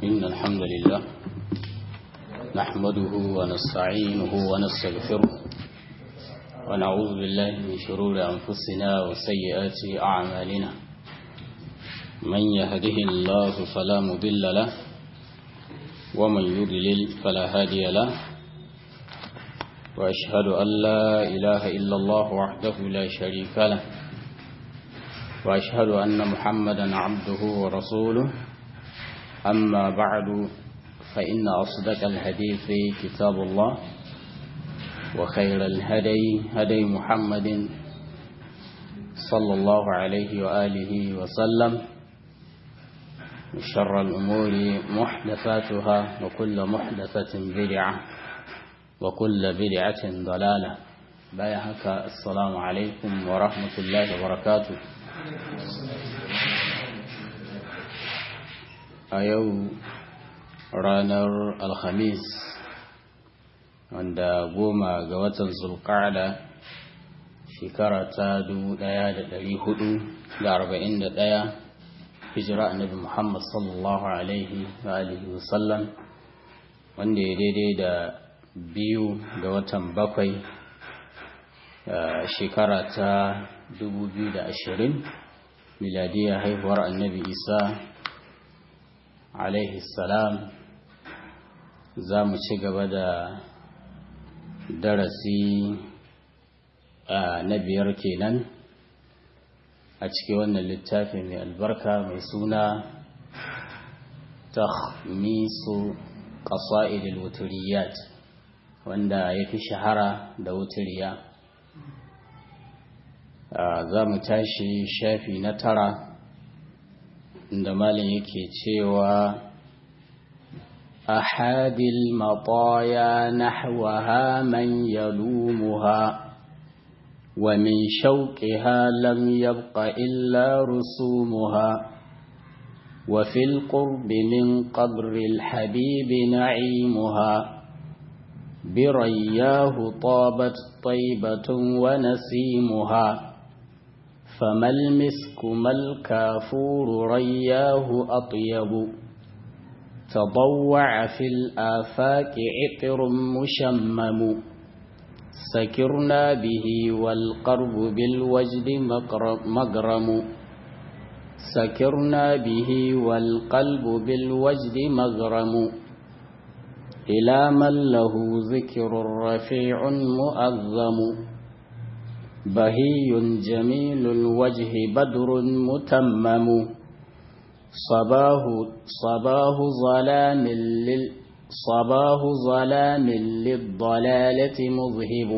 إن الحمد لله نحمده ونستعينه ونستغفره ونعوذ بالله من شرور أنفسنا وسيئات أعمالنا من يهده الله فلا مضل له ومن يضلل فلا هادي له وأشهد أن لا إله إلا الله وحده لا شريك له وأشهد أن محمدا عبده ورسوله أما بعد فإن أصدق الحديث كتاب الله وخير الهدي هدي محمد صلى الله عليه وآله وسلم وشر الأمور محدثاتها وكل محدثة بدعة وكل بدعة ضلالة بايهك السلام عليكم ورحمة الله وبركاته a yau ranar alhamis wanda goma ga watan zulƙada shekara ta ɗaya hijira annabi muhammad sallallahu alaihi wa alihi wasallam wanda ya daidai da biyu ga watan bakwai shekara ta ashirin miladiyar haihuwar annabi isa alaihi salam za mu ci gaba da darasi na biyar kenan a cikin wannan littafi mai albarka mai suna takhmisu qasa'idil wuturiyat wanda ya fi shahara da wuturiya za mu tashi shafi na tara da malin yake cewa ahadil mataya nahwaha man yalumuha wa min shauqiha lam yabqa illa rusumuha wa fil qurbi min qabri al habib na'imuha برياه طابت طيبة ونسيمها فما المسك ما الكافور رياه أطيب تضوع في الآفاق عطر مشمم سكرنا به والقرب بالوجد مغرم سكرنا به والقلب بالوجد مغرم إلى من له ذكر رفيع مؤذم بهي جميل الوجه بدر متمم صباه صباه ظلام لل صباه ظلام للضلالة مذهب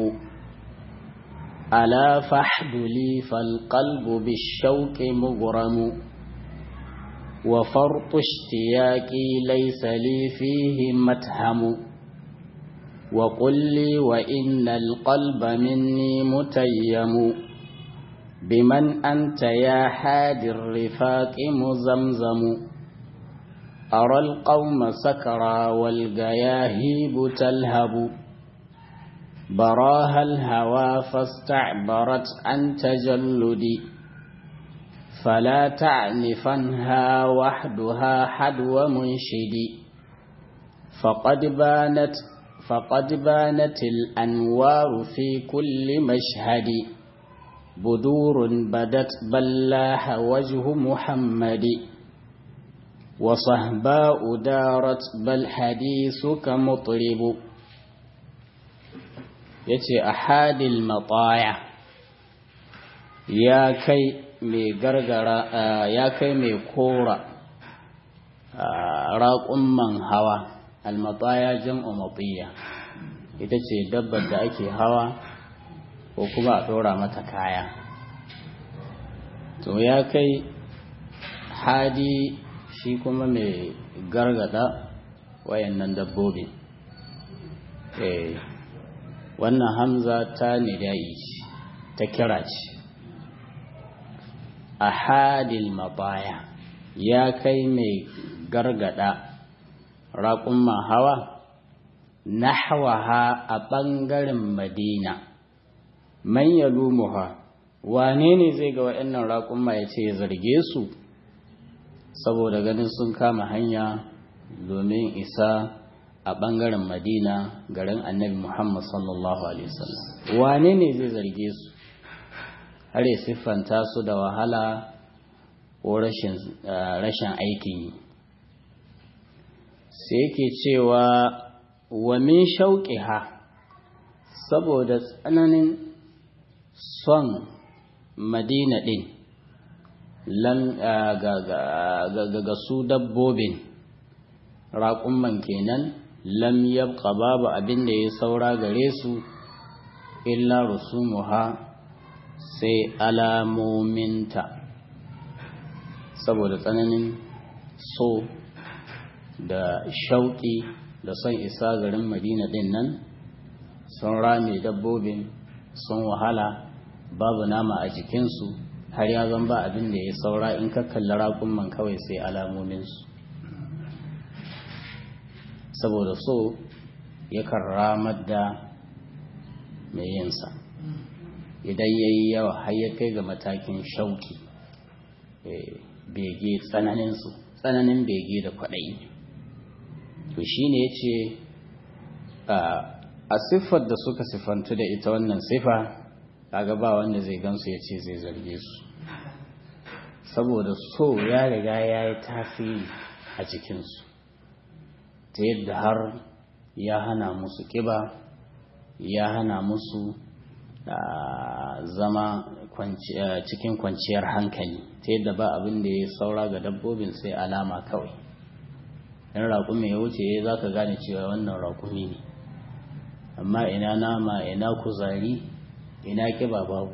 ألا فحد لي فالقلب بالشوك مغرم وفرط اشتياقي ليس لي فيه متهم وقل لي وإن القلب مني متيم بمن أنت يا حاد الرفاق مزمزم أرى القوم سكرى والجياهيب تلهب براها الهوى فاستعبرت عن تجلدي فلا تعنفنها وحدها حدو منشدي فقد بانت فقد بانت الأنوار في كل مشهد بدور بدت بلاح وجه محمد وصهباء دارت بل حديثك مطرب يتي أحد المطايا يا كي mai gargara ya kai mai kora raƙumman hawa almataya jam'u matiya ita ce dabbar da ake hawa ko kuma a ɗora mata kaya to ya kai hadi shi kuma mai gargada wayannan dabbobi wannan hamza ta nida'i ta kira ce ahadil mabaya ya kai mai gargada raƙumman hawa nahwaha a ɓangaren madina man yalumuha wane ne zai ga waɗannan raƙumma ya ce ya zarge su saboda ganin sun kama hanya domin isa a ɓangaren madina garin annabi muhammad sallallahu alaihi wasallam wane ne zai zarge su har ya siffanta su da wahala ko rashin aikin yi sai yake cewa wa min shauƙiha saboda tsananin son madina ɗin ga su dabbobin raƙumman kenan lam yabqa babu abin da ya saura gare su illa rusumuha sai alamominta saboda tsananin so da shauƙi da son isa garin madina ɗin nan sun rame dabbobin sun wahala babu nama a jikinsu har ya zan ba abin da ya saura in ka kalli raƙumman kawai sai alamominsu saboda so yakan ramar da mai yinsa idan ya yi yawa har ya kai ga matakin shauki bege tsananinsu tsananin bege da kwaɗayi to shi ne ya ce a siffar da suka siffantu da ita wannan siffa kaga ba wanda zai gansu ya ce zai zarge su saboda so ya riga ya yi tasiri a cikinsu ta yadda har ya hana musu ƙiba ya hana musu zama cikin kwanciyar hankali ta yadda ba abin da ya saura ga dabbobin sai alama kawai in raƙumi ya wuce ya za ka gane cewa wannan raƙumi ne amma ina nama ina kuzari ina ƙiba babu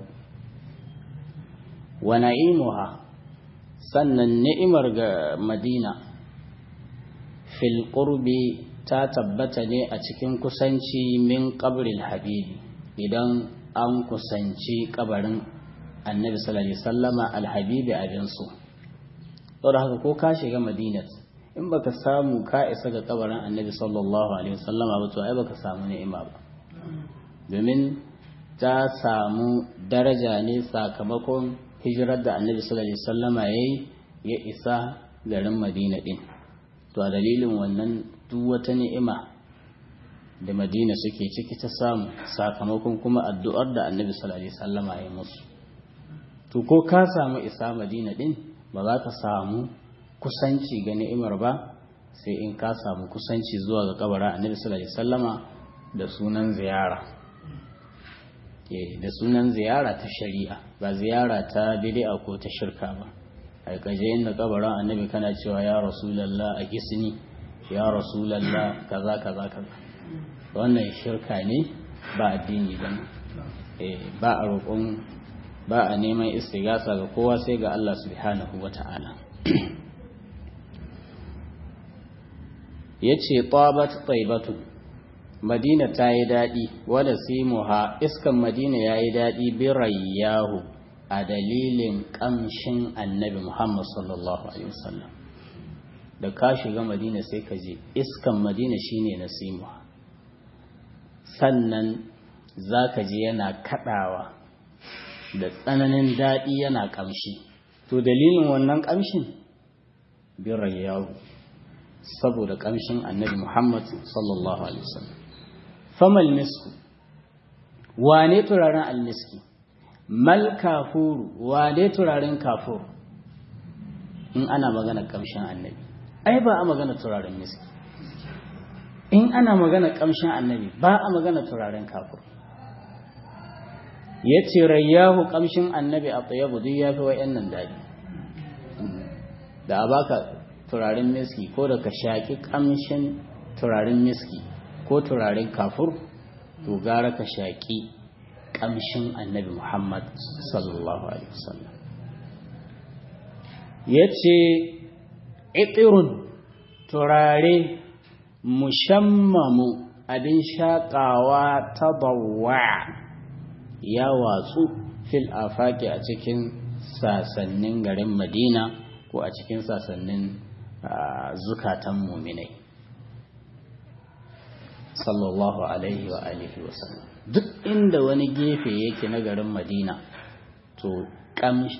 wa na'imuha sannan ni'imar ga madina fil qurbi ta tabbata ne a cikin kusanci min qabril habibi idan an kusanci kabarin annabi sallallahu alaihi wasallama alhabibi abin su saboda haka ko ka shiga madina in baka samu ka isa ga kabarin annabi sallallahu alaihi wasallama ba to ai baka samu ni'ima ba domin ta samu daraja ne sakamakon hijirar da annabi sallallahu alaihi wasallama yayi ya isa garin madina din to a dalilin wannan duk wata ni'ima da madina suke ciki ta samu sakamakon kuma addu'ar da annabi sallallahu alaihi wasallama ya musu to ko ka samu isa madina din ba za ka samu kusanci ga ni'imar ba sai in ka samu kusanci zuwa ga kabarin annabi sallallahu alaihi wasallama da sunan ziyara da sunan ziyara ta shari'a ba ziyara ta bid'a ko ta shirka ba ai kaje inda kabarin annabi kana cewa ya rasulullah a gisni ya rasulallah kaza kaza kaza wannan shirka ne ba addini ba ba a roƙon ba a neman istigasa ga kowa sai ga Allah subhanahu wa ta'ala ya ce tabat taibatu madina ta yi daɗi wadda simuha iskan madina ya yi daɗi birayyahu a dalilin ƙamshin annabi muhammad sallallahu alaihi wasallam da ka shiga madina sai ka je iskan madina shine nasimuha sannan za ka je yana kadawa da tsananin daɗi yana ƙamshi to dalilin wannan ƙamshin birar yawo saboda ƙamshin annabi muhammad sallallahu alaihi wasallam famal misku wane turaren almiski mal kafuru wane turaren kafur in ana magana ƙamshin annabi ai ba a magana turaren miski in ana magana kamshin annabi ba a magana turaren kafur ya ce rayyahu kamshin annabi a tsayabu duk ya fi wa'yan daɗi da a baka turaren miski ko da ka shaƙi kamshin turaren miski ko turaren kafur to gara ka shaƙi kamshin annabi muhammad sallallahu alaihi wasallam ya ce itirun turare mushammamu abin shaƙawa ta bawa ya watsu fil afaki a cikin sasannin garin madina ko a cikin sasannin zukatan muminai sallallahu alaihi wa alihi wa sallam duk inda wani gefe yake na garin madina to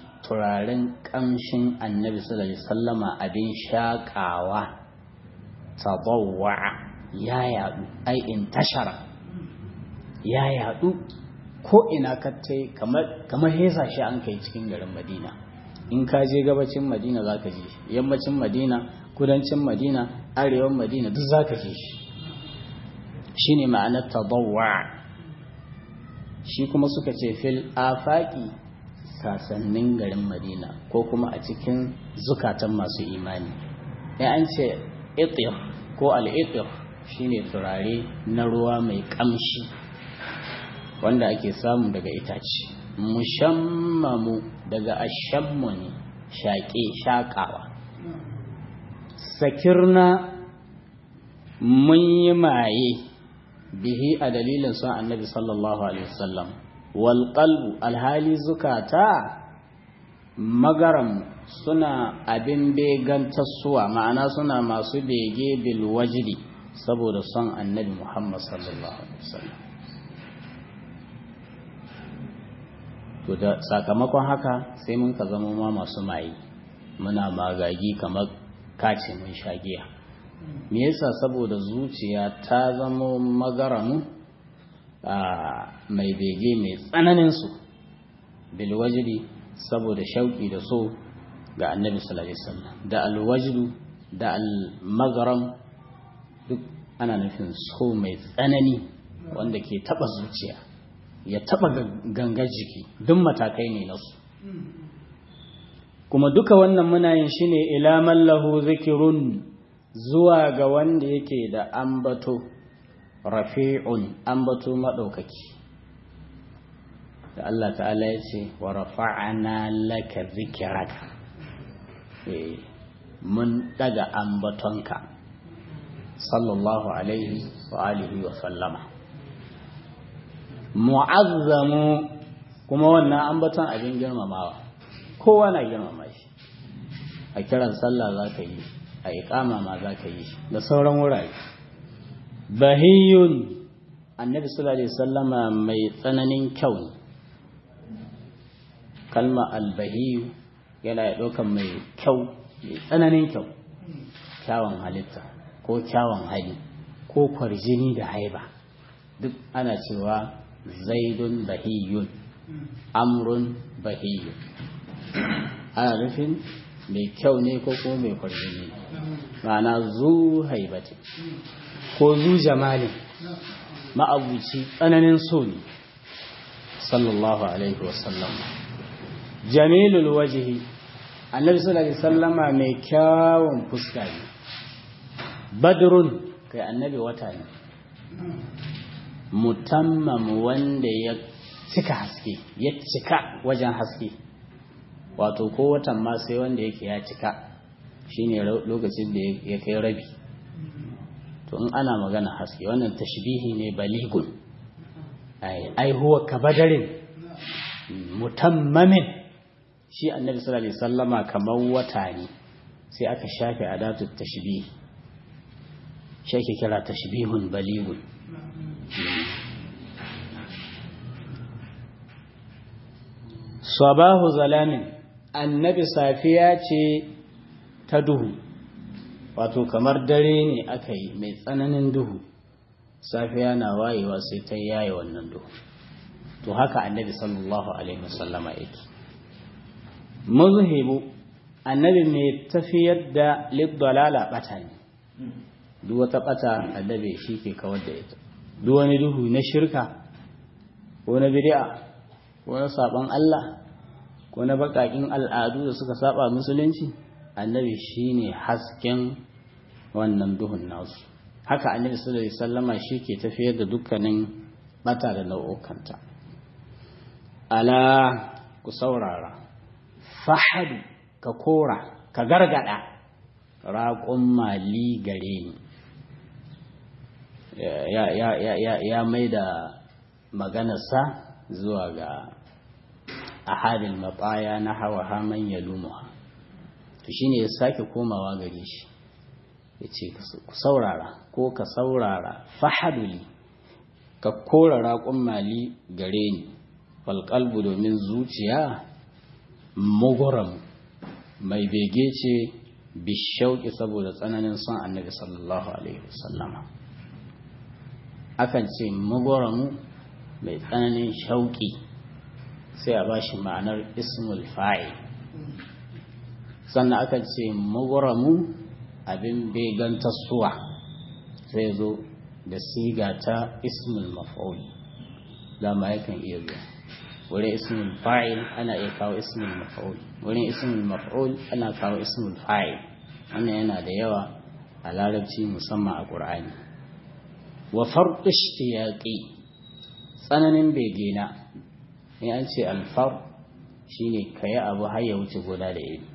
turaren kamshin annabi sallallahu alaihi sallama abin shaƙawa tabawwa ya yadu ai intashara ya yadu ko ina kattai kamar kamar hesa shi an kai cikin garin Madina in ka je gabacin Madina zaka je yammacin Madina kudancin Madina arewan Madina duk zaka je shi shine ma'anar tabawwa shi kuma suka ce fil afaki sasannin garin Madina ko kuma a cikin zukatan masu imani ya an ce itir ko al-itir shine turare na ruwa mai kamshi wanda ake samu daga itace mushammamu daga ashammu ne shaƙe shaƙawa sakirna mun yi maye bihi a dalilin son annabi sallallahu alaihi wasallam wal qalbu alhali zukata magaram suna abin begantarsuwa ma'ana suna masu bege bil wajdi saboda son annabi muhammad sallallahu alaihi wasallam to da sakamakon haka sai mun ka zama ma masu maye muna magagi kamar kace mun shagiya me yasa saboda zuciya ta zama magaramu mai bege mai tsananin su bilwajidi saboda shauki da so ga annabi sallallahu alaihi wasallam da alwajdu da almagaram duk ana nufin so mai tsanani wanda ke taba zuciya ya taba gangar jiki duk matakai ne nasu kuma duka wannan muna yin shi ne ila mallahu zikirun zuwa ga wanda yake da ambato rafi'un ambato maɗaukaki da Allah ta'ala ya ce wa rafa'ana laka zikiraka mun daga ambatonka sallallahu alaihi wa alihi wa sallama mu'azzamu kuma wannan ambaton abin girmamawa kowa na girmama shi a kiran sallah za ka yi a iqama ma za ka yi da sauran wurare bahiyun annabi sallallahu alaihi wasallama mai tsananin kyau ne kalma albahiyu yana ɗaukan mai kyau mai tsananin kyau kyawun halitta ko kyawun hali ko kwarjini da haiba duk ana cewa zaidun bahiyun amrun bahiyun ana nufin mai kyau ne ko kuma mai kwarjini ma'ana zu haibati ko zu jamalin ma'abuci tsananin so ne sallallahu alaihi wasallam jamilul wajihi annabi sallallahu alaihi wasallama mai kyawun fuska ne badrun kai annabi wata ne mutammam wanda ya cika haske ya cika wajen haske wato ko watan ma sai wanda yake ya cika shine lokacin da ya kai rabi to in ana magana haske wannan tashbihi ne baligun ai huwa kabadarin mutammamin shi annabi sallallahu alaihi wasallama kamar wata ne sai aka shafe adatu tashbih shi ake kira tashbihun baligun sabahu zalamin annabi safiya ce ta duhu wato kamar dare ne aka yi mai tsananin duhu safiya na wayewa sai ta yaye wannan duhu to haka annabi sallallahu alaihi wasallama yake muzhibu annabi mai tafiyar da liddalala bata ne duk wata bata annabi shi ke kawar da ita duk wani duhu na shirka ko na bid'a ko na saban Allah ko na bakakin al'adu da suka saba musulunci annabi shine hasken wannan duhun nasu haka annabi sallallahu alaihi wasallama shi ke tafiyar da dukkanin bata da nau'ukanta ala ku saurara fahadu ka kora ka gargada raƙon mali gare ni ya, ya, ya, ya, ya mai da maganarsa zuwa ga ahadin matsaya na hawa haman ya lumuwa to shine ya sake komawa gare shi ya ce ku saurara ko ka saurara fahaduli ka kora raƙon mali gare ni falƙalbu domin zuciya muguram mai bege ce bishauki saboda tsananin son annabi sallallahu alaihi wasallama akan ce magwaramu mai tsananin shauki sai a ba shi ma'anar ismul fa'il sannan akan ce magwaramu abin began tasuwa zai zo da siga ta ismul maf'ul dama yakan iya zuwa wurin ismul fa'il ana iya kawo ismul maf'ul wurin ismul maf'ul ana kawo ismul fa'il wannan yana da yawa a larabci musamman a qur'ani wa farq ishtiyaqi tsananin begena in an ce alfar shine kayi abu har ya wuce goda da iri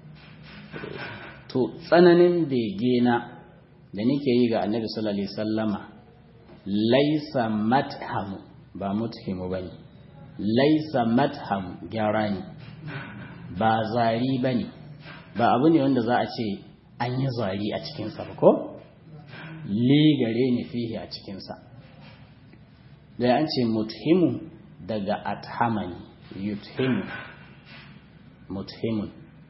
to tsananin begena da nake yi ga annabi sallallahu alaihi sallama laisa mathamu ba muthimu bane laisa matham gyara ne ba zari bane ba abu ne wanda za a ce an yi zari a cikinsa ba ko li gare ni fihi a cikinsa da an ce muthimu daga athamani yuthimu muthimun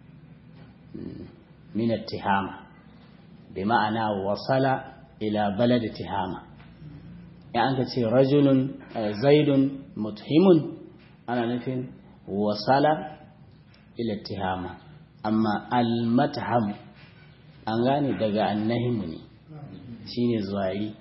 min attihama bi ma'ana wasala ila balad tihama ya an ka ce rajulun zaidun muthimun ana nufin wasala ila tihama amma almatham an gane daga annahimu ne shine zuwari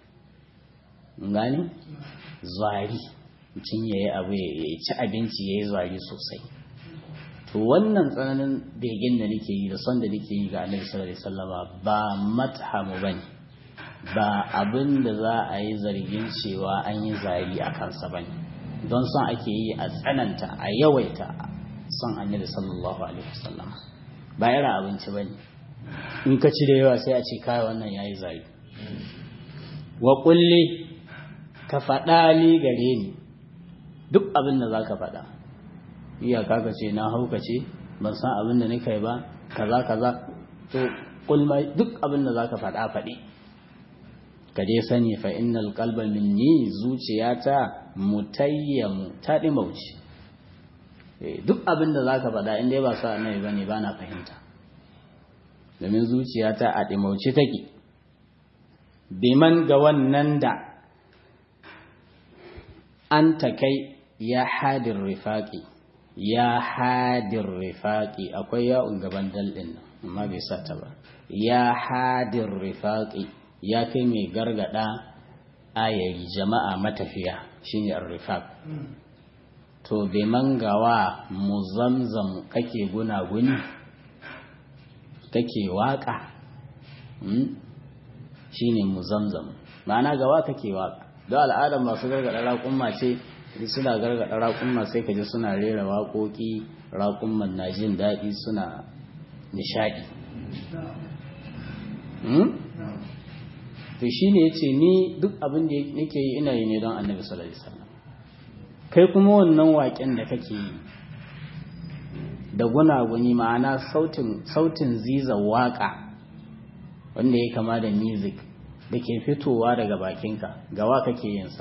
gane zuwari mutum ya yi abu ya ci abinci ya yi zuwari sosai to wannan tsananin begen da nake yi da son da nake yi ga annabi sallallahu alaihi wasallama ba mathamu bane ba abin da za a yi zargin cewa an yi zari a kansa bane don son ake yi a tsananta a yawaita son annabi sallallahu alaihi wasallama ba yara abinci bane in ka ci da yawa sai a ce kai wannan yayi zari wa kulli ka faɗa li gare ni duk abin da za ka faɗa iyaka ka ce na hauka ce ban san abin da nika yi ba kaza kaza to kulma duk abin da zaka faɗa faɗi ka dai sani fa innal qalba minni zuciyata mutayyamu ta dimauci duk abin da zaka faɗa in dai ba sa annabi bane ba na fahimta domin zuciyata a dimauci take biman ga wannan da an ta kai ya hadin rifaƙi ya hadin rifaƙi akwai ya'un gaban dalɗin nan amma bai sa ta ba ya hadin rifaƙi ya kai mai gargada ayari jama'a matafiya shine ar-rifaq to bai mangawa muzamzam kake gunaguni kake waka shine muzamzam ma'ana gawa kake waka don al'adar masu gargada raƙumma ce suna gargada raƙumma sai ka ji suna rera waƙoƙi raƙumman na jin daɗi suna nishaɗi to shi ne ya ce ni duk abin da nake yi ina yi ne don annabi sallallahu alaihi wasallam kai kuma wannan waƙen da kake yi da gunaguni ma'ana sautin sautin ziza waƙa wanda ya kama da music da ke fitowa daga bakinka gawa kake yinsa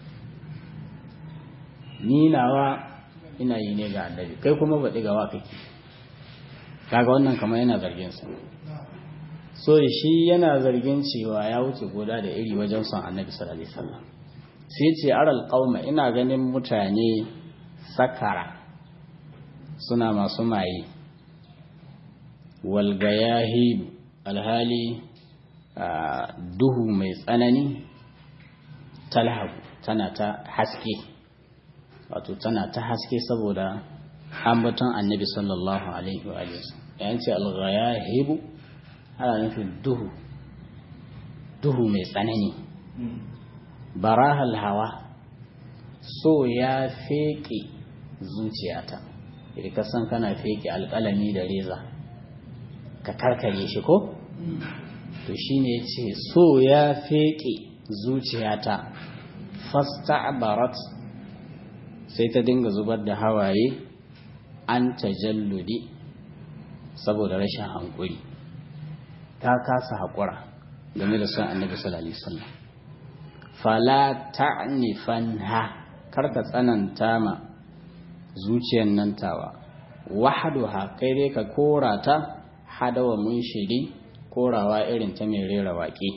ni nawa ina yi ne ga annabi kai kuma baɗi gawa kake kaga wannan kamar yana zargin sa so shi yana zargin cewa ya wuce goda da iri wajen son annabi sallallahu alaihi wasallam sai ce aral qauma ina ganin mutane sakara suna masu maye wal gayahi alhali duhu mai tsanani talhabu tana ta haske wato tana ta haske saboda ambaton annabi sallallahu alaihi wa yayin ce al-ghayahibu ana nufin duhu duhu mai tsanani barahal hawa so ya feke zuciyata idan ka san kana feke alƙalami da reza ka karkare shi ko to shine yace so ya feke zuciyata fasta'barat sai ta dinga zubar da hawaye an tajalludi saboda rashin hankuri ta kasa haƙura game da son annabi sallallahu alaihi wasallam fala ta'nifanha karka tsananta ma zuciyar nan tawa wahaduha kai dai ka kora ta hadawa mun shiri korawa irin ta mai rera waƙe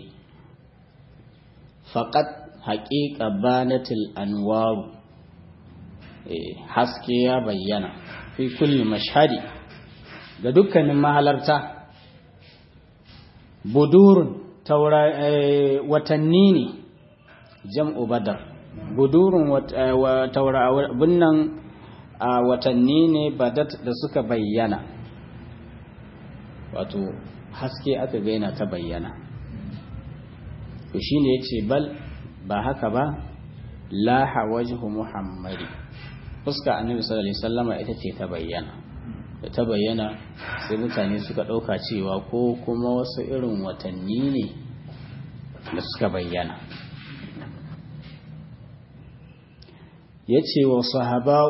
faƙat haƙiƙa banatil anwaru haske ya bayyana fi kulli mashhadi ga dukkanin mahalarta budurun watanni ne jam'u badar budurun bunnan watanni ne badat da suka bayyana wato haske aka gaina ta bayyana to shine yace bal ba haka ba laha wajhu muhammadi fuska annabi sallallahu alaihi wasallama ita ce ta bayyana da ta bayyana sai mutane suka ɗauka cewa ko kuma wasu irin watanni ne da suka bayyana ya ce wa sahaba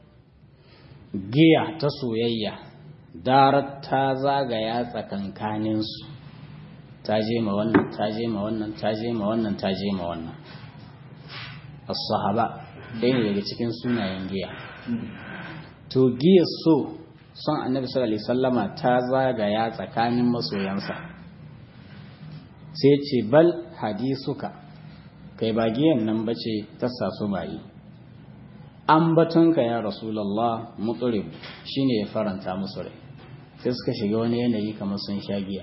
giya ta soyayya darar ta zagaya tsakankaninsu ta je ma wannan ta je ma wannan ta je ma wannan ta je ma wannan as-sahaba ɗaya ne daga cikin sunayen giya to giya so son annabi sallallahu alaihi sallama ta zagaya tsakanin masoyansa sai ce bal hadisuka kai ba giyan nan bace ta sasu bayi an batunka ya rasulallah mutsurib shine ya faranta musu rai sai suka shiga wani yanayi kamar sun sha giya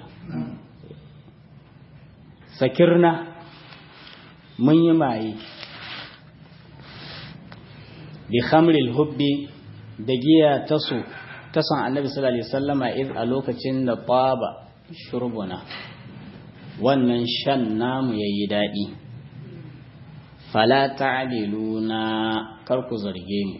sakirna mun yi maye bi khamril hubbi da giya ta so ta san annabi sallallahu alaihi wasallama iz a lokacin da taba shurbuna wannan shan namu yayi dadi fala ta'diluna kar ku zarge mu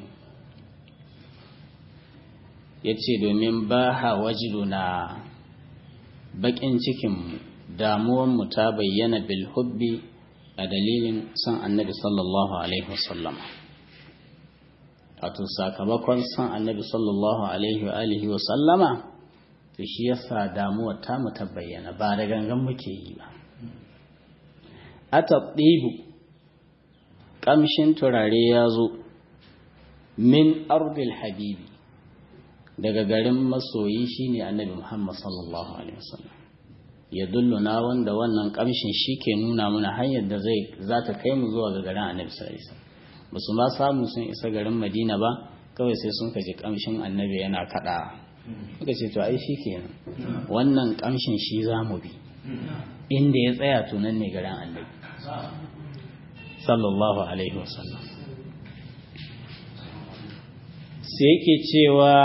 yace domin ba ha wajiduna bakin cikin mu damuwan mu ta bayyana bil hubbi a dalilin san annabi sallallahu alaihi wasallama wato sakamakon san annabi sallallahu alaihi wa alihi wa sallama to shi yasa damuwar ta mu ta bayyana ba da gangan muke yi ba atatibu kamshin turare ya zo min ardil habibi daga garin masoyi shine annabi Muhammad sallallahu alaihi wasallam ya dulluna wanda wannan kamshin shi ke nuna mana hanyar da zai za ta kai mu zuwa ga garin annabi sallallahu alaihi wasallam ba su ma samu sun isa garin madina ba kawai sai sun kaji kamshin annabi yana kada suka ce to ai shi kenan wannan kamshin shi za mu bi inda ya tsaya tunan ne garin annabi sallallahu alaihi wasallam sai yake cewa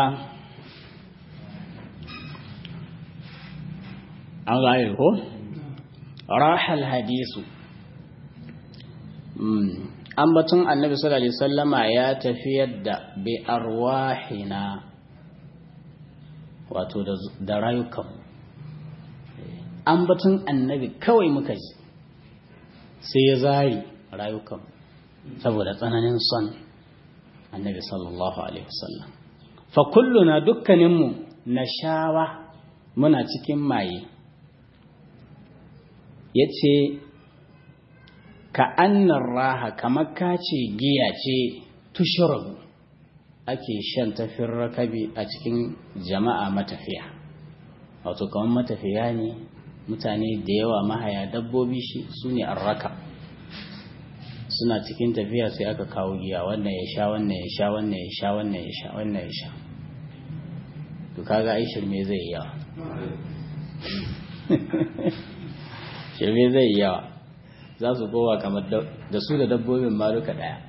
an gane ko rahal hadisu ambaton annabi sallallahu alaihi wasallama ya tafiyar da bi arwahina wato da rayukan ambaton annabi kawai muka ji sai ya zari rayukan saboda tsananin son annabi sallallahu alaihi wasallam fa kulluna dukkaninmu na shawa muna cikin maye yace ka annar raha kamar ka ce giya ce tushrabu ake shan tafin rakabi a cikin jama'a matafiya wato kamar matafiya ne mutane da yawa mahaya dabbobi shi su ne arraka suna cikin tafiya sai aka kawo giya wannan ya sha wannan ya sha wannan ya sha wannan ya sha wannan ya sha to kaga ai shirme zai yawa shirme zai yawa za su kowa kamar da su da dabbobin ma duka daya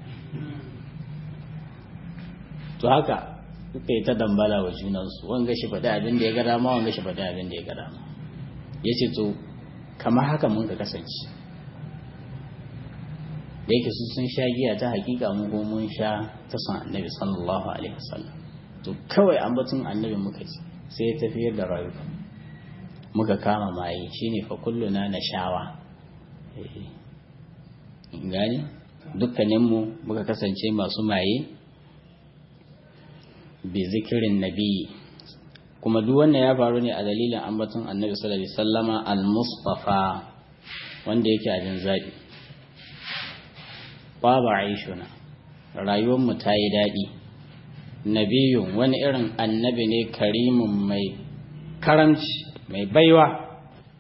to haka suka yi ta dambala wa junansu wanga shi faɗi abin da ya ga dama wanga shi faɗi abin da ya ga dama ya ce to kamar haka mun ka kasance da yake su sun sha giya ta hakika mu ko mun sha ta san annabi sallallahu alaihi wasallam to kawai ambaton annabi muka ci sai ya tafiyar da rayuwa muka kama maye shine fa kulluna na shawa gani dukkaninmu muka kasance masu maye bi zikirin nabi kuma duk wannan ya faru ne a dalilin ambaton annabi sallallahu alaihi wasallama al-mustafa wanda yake abin zabi baba aishuna rayuwar mu ta yi daɗi nabiyun wani irin annabi ne karimin mai karamci mai baiwa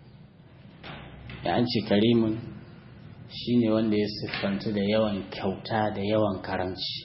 ya an ce karimun shine wanda ya siffantu da yawan kyauta da yawan karamci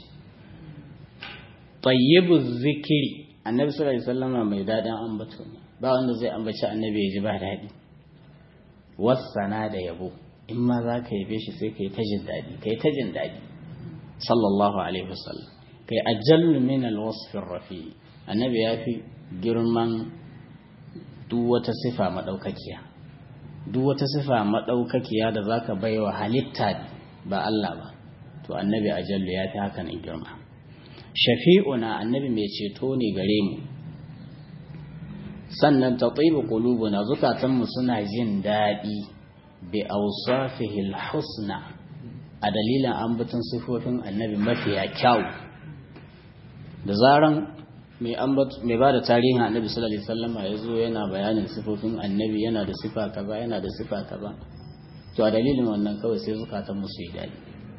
tayyibu zikiri annabi sallallahu alaihi wasallam mai dadin ambato ne ba wanda zai ambaci annabi ya ji ba daɗi wasana da yabo in ma za ka yabe shi sai ka yi ta jin daɗi ka yi ta jin daɗi sallallahu alaihi wasallam kai ajallu min alwasfin rafi annabi ya fi girman duk wata sifa maɗaukakiya duk wata sifa maɗaukakiya da za ka bai wa halitta ba Allah ba to annabi ajallu ya fi haka nan girma shafi'una annabi mai ceto ne gare mu sannan ta tsibu na zukatanmu suna jin daɗi bi awsafihi husna a dalilin ambaton sifofin annabi mafiya kyau da zaran mai ba da tarihin annabi sallallahu alaihi wasallama ya zo yana bayanin sifofin annabi yana da sifa kaza yana da sifa kaza to a dalilin wannan kawai sai zukatan musu yi daɗi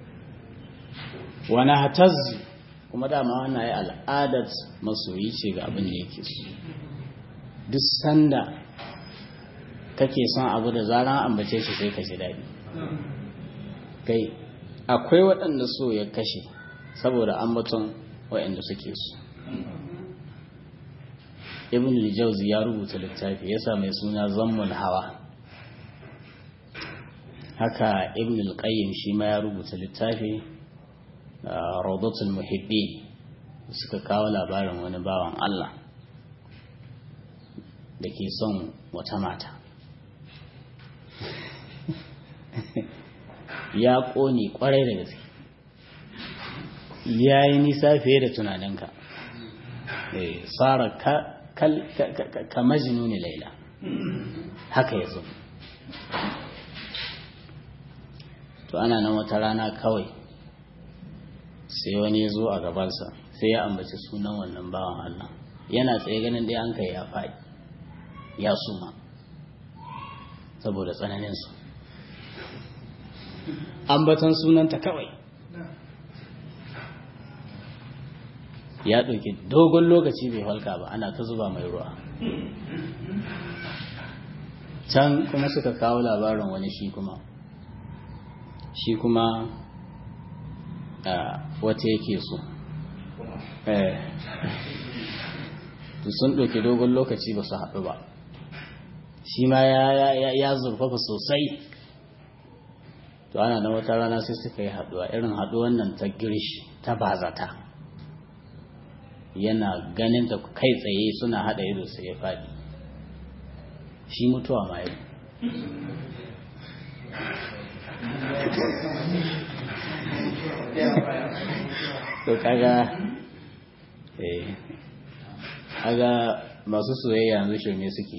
wani hataz kuma dama wannan ya al'adar masoyi ce ga abin da yake so duk sanda kake son abu da zaran ambace shi sai ka ji daɗi kai akwai waɗanda so ya kashe saboda ambaton waɗanda suke so ibn al-jawzi ya rubuta littafi yasa mai suna zammul hawa haka ibn al-qayyim shi ma ya rubuta littafi rawdatul muhibbi suka kawo labarin wani bawan Allah da ke son wata mata ya ƙone ƙwarai da gaske ya yi nisa fiye da tunaninka tsara ka majinuni laila haka ya zo to ana nan wata rana kawai sai wani ya zo a gabansa sai ya ambaci sunan wannan bawan Allah yana tsaye ganin dai an kai ya faɗi ya suma saboda tsananinsu ambaton sunanta kawai ya ɗauki dogon lokaci bai halka ba ana ta zuba mai ruwa can kuma suka kawo labarin wani shi kuma shi kuma wata yake so sun ɗauki dogon lokaci ba su haɗu ba shi ma ya zurfafa sosai to ana na wata rana sai suka yi haɗuwa irin haɗuwan nan ta girish ta bazata yana ganin ta kai tsaye suna haɗa ido sai ya faɗi shi mutuwa ma yi to kaga eh kaga masu soyayya yanzu shirme suke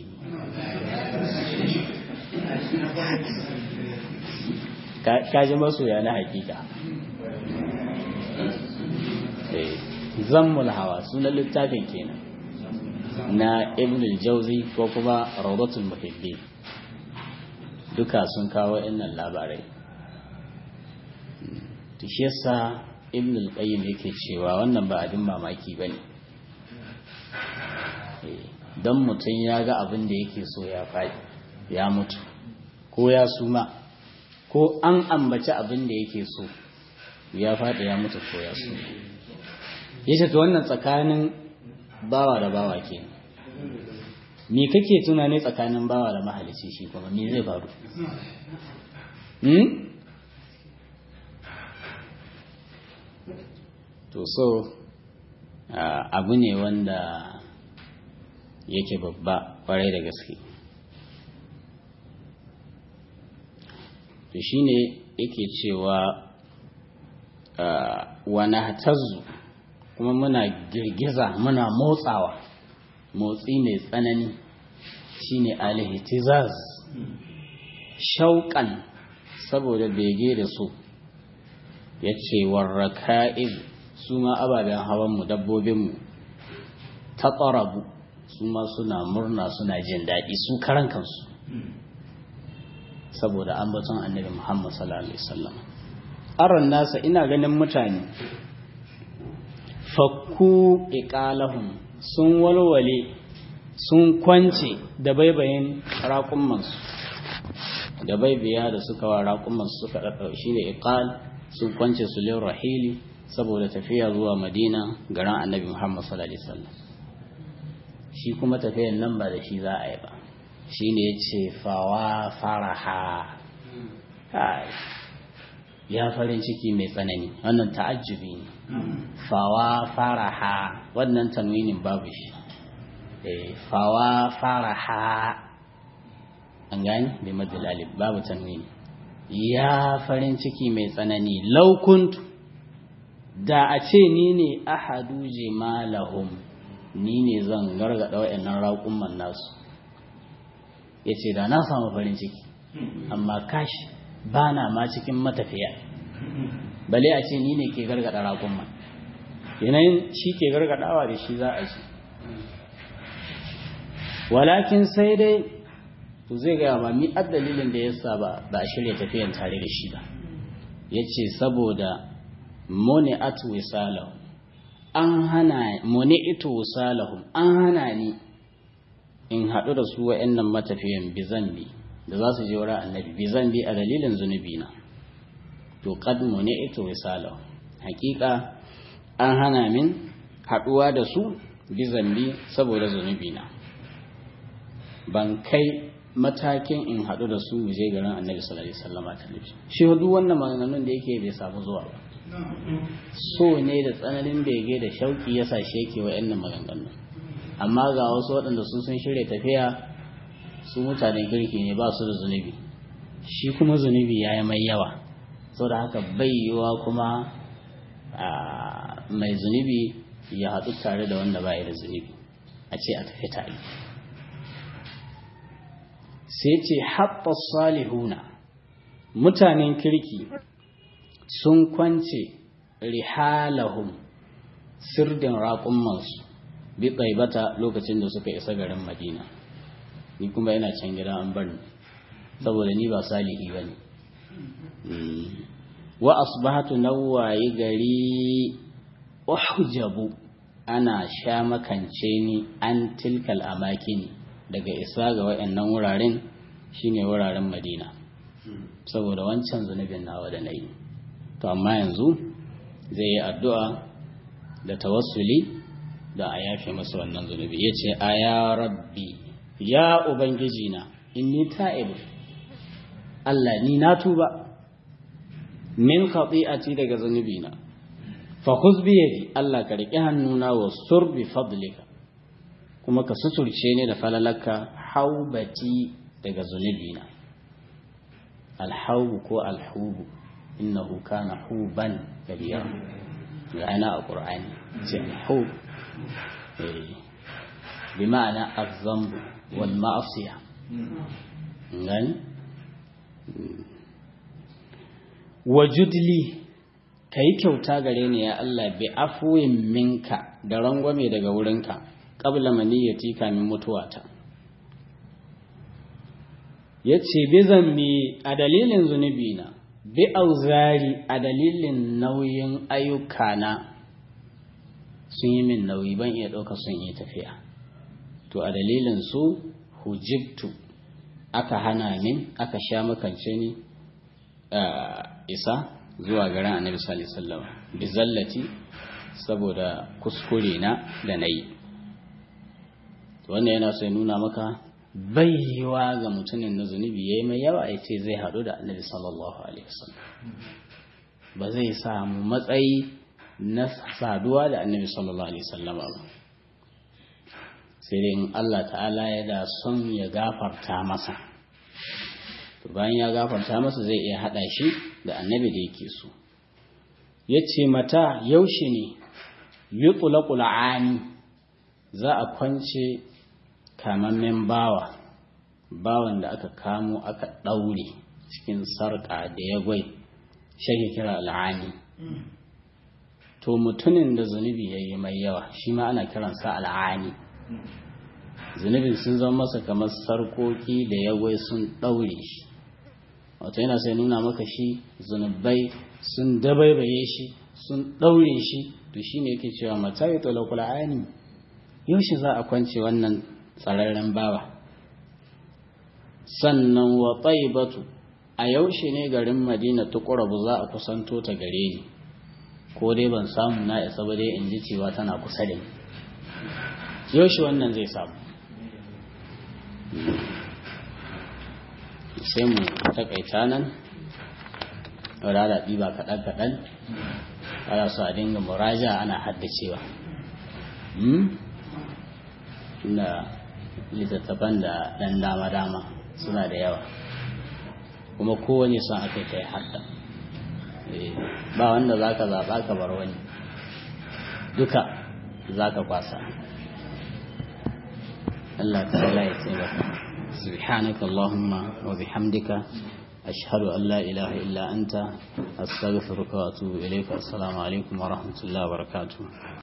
kaji masoya na hakika zammul hawa sunan littafin kenan na ibn al-jauzi ko kuma rawdatul muhibbi duka sun kawo innan labarai to shi yasa ibn al-qayyim yake cewa wannan ba abin mamaki bane don mutum ya ga abin da yake so ya faɗi ya mutu ko ya suma ko an ambaci abin da yake so ya faɗi ya mutu ko ya suma ya ce ta wannan tsakanin bawa da bawa ke me kake tunani tsakanin bawa da mahalici shi kuma me zai faru to so abu ne wanda yake babba kwarai da gaske to shine yake cewa wani hatazzu kuma muna girgiza muna motsawa motsi mai tsanani shine alihitizaz shauƙan saboda bege da su ya ce warraka'ib su ma ababen hawanmu dabbobinmu ta ƙarabu su ma suna murna suna jin daɗi su karan kansu saboda ambaton annabi Muhammad sallallahu alaihi wasallam aron nasa ina ganin mutane fakku iqalahum sun walwale sun kwance da baibayin raƙummansu da baibiya da suka wa raƙummansu suka ɗaɗɗau shi ne iqal sun kwance su lin rahili saboda tafiya zuwa madina garin annabi muhammad sallallahu alaihi wasallam shi kuma tafiyan nan ba da shi za a yi ba shi ne ya ce fawa faraha ya farin ciki mai tsanani wannan ta'ajjubi ne fawa faraha wannan tanwinin babu shi fawa faraha an gani bai madalali babu tanwini ya farin ciki mai tsanani laukuntu da a ce ni ne ahadu jimalahum ni ne zan gargada wa'annan raƙumman nasu ya ce da na samu farin ciki amma kashi ba na ma cikin matafiya bale a ce ni ne ke gargada raƙumman yanayin shi ke gargadawa da shi za a shi walakin sai dai to zai gaya ma mi dalilin da ya sa ba a shirya tafiyan tare da shi ba ya ce saboda mone atu wisalahu an hana mone ito wisalahu an hana ni in haɗu da su wa'annan matafiyan bizambi da za su je wurin annabi bizambi a dalilin zunubi na to kad mone ito wisalahu hakika an hana min haɗuwa da su bizambi saboda zunubi na ban kai matakin in haɗu da su je garin annabi sallallahu alaihi wasallam ta nufi shi duk wannan maganganun da yake bai samu zuwa ba so ne da tsananin bege da shauki ya sa shi yake wa'annan maganganun amma ga wasu waɗanda su sun shirya tafiya su mutanen kirki ne ba su da zunubi shi kuma zunubi ya yi mai yawa saboda haka bai yiwa kuma mai zunubi ya haɗu tare da wanda ba da zunubi a ce a tafi tare sai ce haɓɓa salihuna mutanen kirki sun kwance rihalahum sirdin raƙummansu bi bata lokacin da suka isa garin madina ni kuma yana can gida an bar ni saboda ni ba salihi ba ne wa asbahatu nawayi gari uhjabu ana sha makance ni an tilkal amakini daga isa ga wayannan wuraren shine wuraren madina saboda wancan zunubin nawa da nayi to amma yanzu zai yi addu'a da tawassuli da a yafe masa wannan zunubi ya ce a ya rabbi ya ubangiji na inni ta'ibu Allah ni na tuba min khati'ati daga zunubi na fa khuz bi yadi Allah ka riƙe hannuna wa sur bi fadlika kuma ka suturce ni da falalaka haubati daga zunubi na alhaubu ko alhubu innahu kana huban kabira yana a qur'ani ce alhub bi ma'ana az-zamb wal ma'asiya ngani wajudli ka yi kyauta gare ni ya Allah bi afuwin minka da rangwame daga wurinka ƙabla maniyyati kamin mutuwata ya ce bi zambi a dalilin zunubi na bi auzari a dalilin nauyin ayyukana sun yi min nauyi ban iya ɗauka sun yi tafiya to a dalilin su hujibtu aka hana min aka sha makance ni isa zuwa garin annabi sallallahu alaihi wasallam bizallati saboda kuskure na da nayi wannan yana sai nuna maka baiwa ga mutumin na zunubi yayi mai yawa ya ce zai haɗu da annabi sallallahu alaihi wasallam ba zai samu matsayi na saduwa da annabi sallallahu alaihi wasallam ba sai dai in Allah ta'ala ya da son ya gafarta masa to bayan ya gafarta masa zai iya haɗa shi da annabi da yake so ya ce mata yaushe ne yi ani za a kwance kamammen bawa bawan da aka kamo aka ɗaure cikin sarƙa da ya gwai shake kira al'ani to mutumin da zunubi ya yi mai yawa shi ma ana kiransa al'ani zunubin sun zama masa kamar sarƙoƙi da ya gwai sun ɗaure shi wato yana sai nuna maka shi zunubai sun dabaibaye shi sun ɗaure shi to shi ne yake cewa mata yi talakul ani yaushe za a kwance wannan tsararren bawa sannan wa taibatu a yaushe ne garin madina tuqrabu za a kusanto ta gare ni ko dai ban samu na isa ba dai in ji cewa tana kusa da ni yaushe wannan zai samu sai mu takaita nan rada ɗiba kaɗan-kaɗan ana so a dinga muraja ana haddacewa na littattafan da ɗan dama-dama suna da yawa kuma kowane son aka kai hadda ba wanda za ka zaɓa ka bar wani duka za ka kwasa Allah ta'ala ya taimaka سبحانك اللهم وبحمدك أشهد أن لا إله إلا أنت أستغفرك وأتوب إليك السلام عليكم ورحمة الله وبركاته